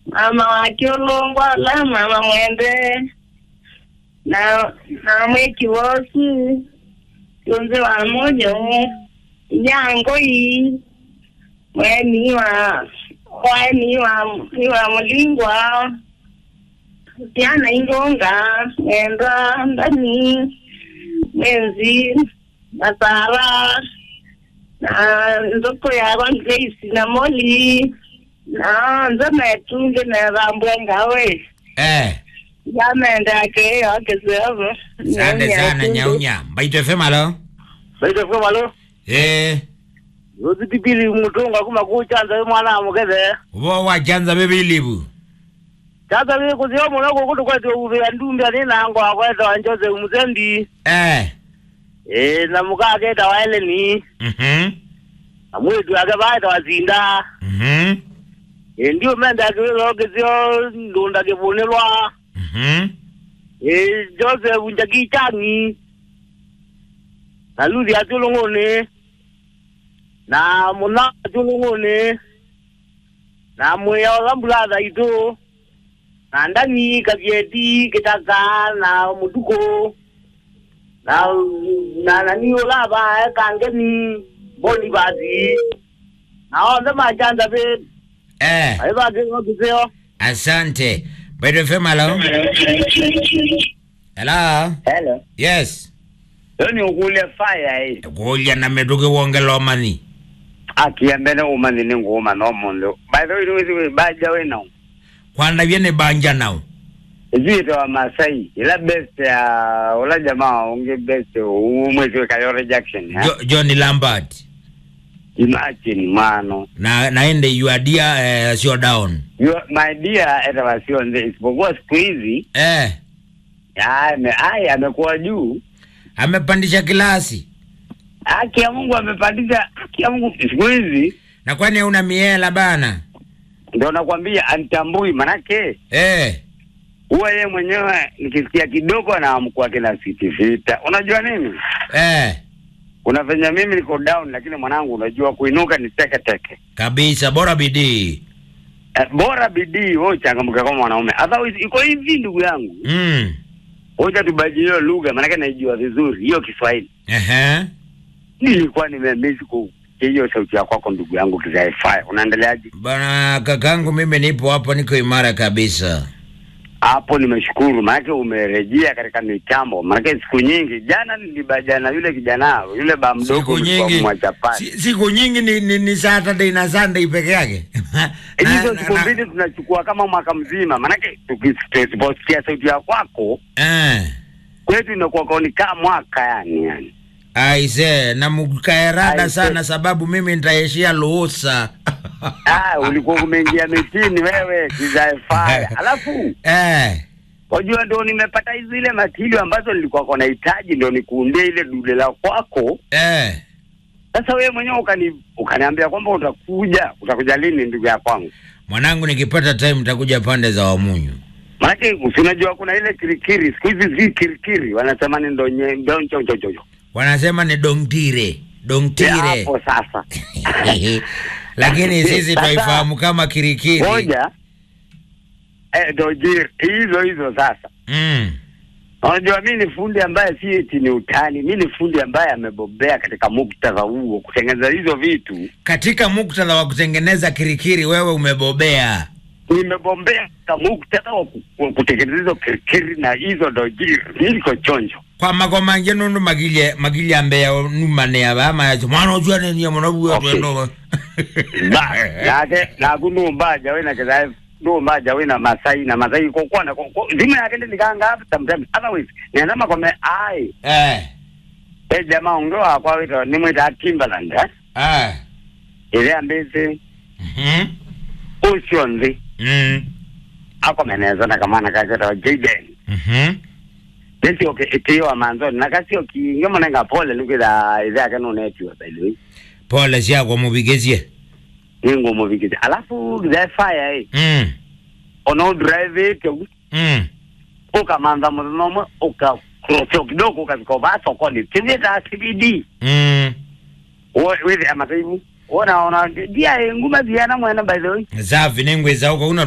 mama wake ulongwala mama mwende na na mweki wosi tunze wa mojo nyango hii mweni wa mweni wa ni wa mulingwa tiana ingonga mwenda ndani mwenzi nasara na nzoko yakwa grace na moli na nze metunge nerambwe ngawe Eh, yamenda ke yakesevo asante sana nyaunya. Mbaito FM alo. baita fwe malo Eh, yozi pipili mutunga kuma kuchanza mwana mukeze ubo wachanza bebilibu. chanza bili kuziyo muno kukutu kwetu uve ndumbi ani nango akweta wanjoze umuzendi Eh. eh na mukaketa waeleni Mhm. na mwetu ake baita wazinda Mhm. eh ndio menda akiwilo kiziyo ndunda kivunilwa Mhm. eh Joseph Njakichangi na Luthi Achulung'uni na Muna Achulung'uni na Mwiya Olambulatha itu na Ndang'i Kavieti Kitaka na Mutuko na na nani Olava Kangeni Boni Bati na othe machanza be Eh, aibakiseo asante. Mbaito FM alo. Hello. hello Yes. yoni ukule fire hii Kulya na meduke wongela omani. akiyambene uma nini nguma nomundu by the way niwithi baja wena Kwanda vyene banja nao. izito wa masai ila best ya ula jamaa unge best umwezi wekayo rejection ha Jo, Johnny Lambert. imagine mano Na naende you are dear eh, sio down. you my dear eta wasio nze isipokuwa siku hizi Eh. ame ai amekuwa juu Amepandisha kilasi. haki ya Mungu amepandisha haki ya Mungu siku hizi Na kwani una miela bana? ndio nakwambia antambui manake Eh. huwa yeye mwenyewe nikisikia kidogo anaamkua kina siti sita unajua nini Eh. unafanya mimi niko down lakini mwanangu unajua kuinuka ni teke teke Kabisa bora bidii. eh, bora bidii wewe uchangamke kama mwanaume otherwise iko hivi ndugu yangu Mm. hoja tubaji hiyo lugha maanake naijua vizuri hiyo Kiswahili Ehe. nilikuwa nimemisi kusikia hiyo sauti ya kwako ndugu yangu kizaifaya unaendeleaje Bana kakangu mimi nipo hapo niko imara kabisa. hapo nimeshukuru maanake umerejea katika mitambo maanake siku nyingi jana nilibajana yule kijana yule ba mdogo Siku ulikuwa nyingi mwachapati si, siku nyingi ni, ni, ni Saturday na Sunday peke yake. Na- hizo na- siku na- mbili tunachukua kama mwaka mzima maanake tuki- tusiposikia sauti ya kwako Eh. kwetu inakuwa kaoni kaa mwaka yani yani Aise, na mkaerada Aise. sana sababu mimi nitaishia luhusa. ah, ulikuwa umeingia mitini wewe kizaefaya alafu Eh. wajua ndo nimepata zile matilio ambazo nilikuwa kwa nahitaji ndo nikuundie ile dude la kwako Eh. sasa wewe mwenyewe ukani ukaniambia kwamba utakuja utakuja lini ndugu ya kwangu Mwanangu nikipata time nitakuja pande za Wamunyu. maanake si unajua kuna ile kirikiri siku hizi zi kirikiri wanasema ni ndonye ndonchochochocho Wanasema ni dongtire. Dongtire. hapo sasa Lakini sisi Sasa- twaifahamu kama kirikiri. moja eh, dojir hizo hizo sasa Mm. Unajua, mi ni fundi ambaye si eti ni utani, mi ni fundi ambaye amebobea katika muktadha huo, kutengeneza hizo vitu. Katika muktadha wa kutengeneza kirikiri wewe umebobea. Nimebombea katika muktadha wa ku- wa kutengeneza hizo kirikiri na hizo dojiri, mi niko chonjo. Kwa magomanje nundu magilye magilye ambeya numane abama yacho mwana ujua nini ya mwana buya Okay. twendo. Ba nake nakunumbaja wena keza numbaja wena masai na masai kokwana zima yake ndi nikanga sometimes otherwise niandama kome ai Eh. e jamaa ungewa wakwa wito nimwita Timberland eh Eh. ile ambezi Mhm. usio nzi Mm. akomeneza na kamana kaketa Jaden Mhm. Nesi oke itiwa manzoni nakasio kinge monenga pole lukila ile yake nunetiwa by the way Pole siako mubigezie. ningo muvikiti alafu the fire eh Mm. ono drive it Mm. ukamanza munomo uka crossio kidogo ukafika ba sokoni tizita CBD Mm. with amataibu ona ona dia nguma ziana mwana by the way Zavi nengwe zauko una